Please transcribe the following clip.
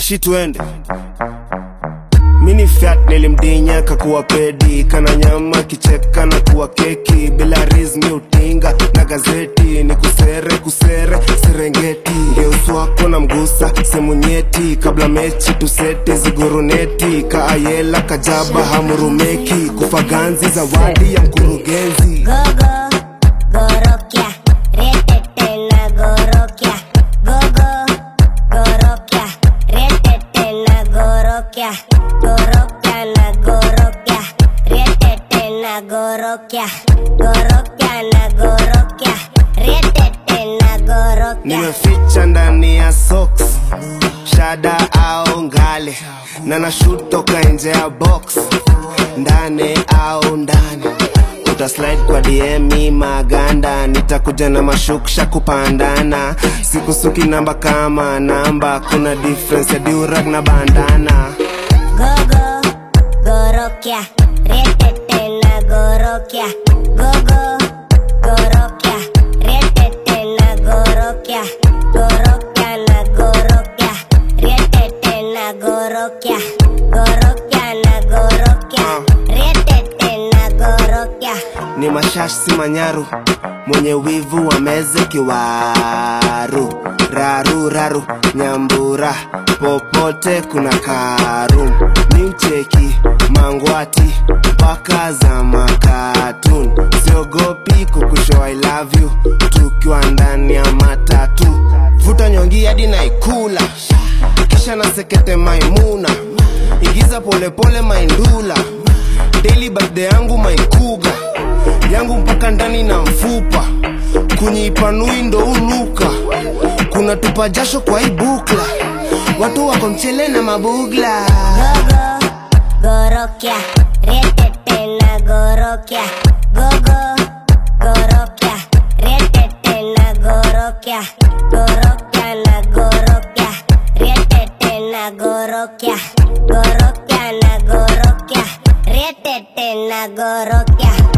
moshi tuende mini fiat nilimdinya kakuwa pedi kana nyama kicheka na kuwa keki bila rizmi utinga na gazeti ni kusere kusere serengeti ngeusi wako na mgusa semu nyeti kabla mechi tusete ziguruneti kaayela kajaba hamurumeki kufaganzi zawadi ya mkurugenzi Gogo, gorokia, retete na gorokia. Gogo, gorokia, retete na gorokia. Gorokia na gorokia, retete na gorokia. Gorokia na gorokia, retete na gorokia. nimeficha ndani ya socks shada au ngale na nashut toka nje ya box ndani au ndani utaslide kwa dm maganda nitakuja na mashuksha kupandana sikusuki namba kama namba kuna difference ya durag na bandana Gogo, gorokia, retete na gorokia. Gogo, gorokia, retete na gorokia. Gorokia na gorokia, retete na gorokia. Gorokia na gorokia, retete na gorokia. ni mashash si manyaru mwenye wivu wa meze kiwaru raru raru nyambura popote kuna karum ni mcheki mangwati mpaka za makatun siogopi kukusho i love you tukiwa ndani ya matatu vuta nyongi hadi naikula kisha na sekete maimuna ingiza polepole maindula daily birthday yangu maikuga yangu mpaka ndani na mfupa kunyipanui ndo uluka kuna tupa jasho kwa ibukla watu wako mchele na mabugla Gogo, gorokia, retete na gorokia. Gogo, gorokia, retete na gorokia. Gorokia na gorokia, retete na gorokia. Gorokia na gorokia, retete na gorokia.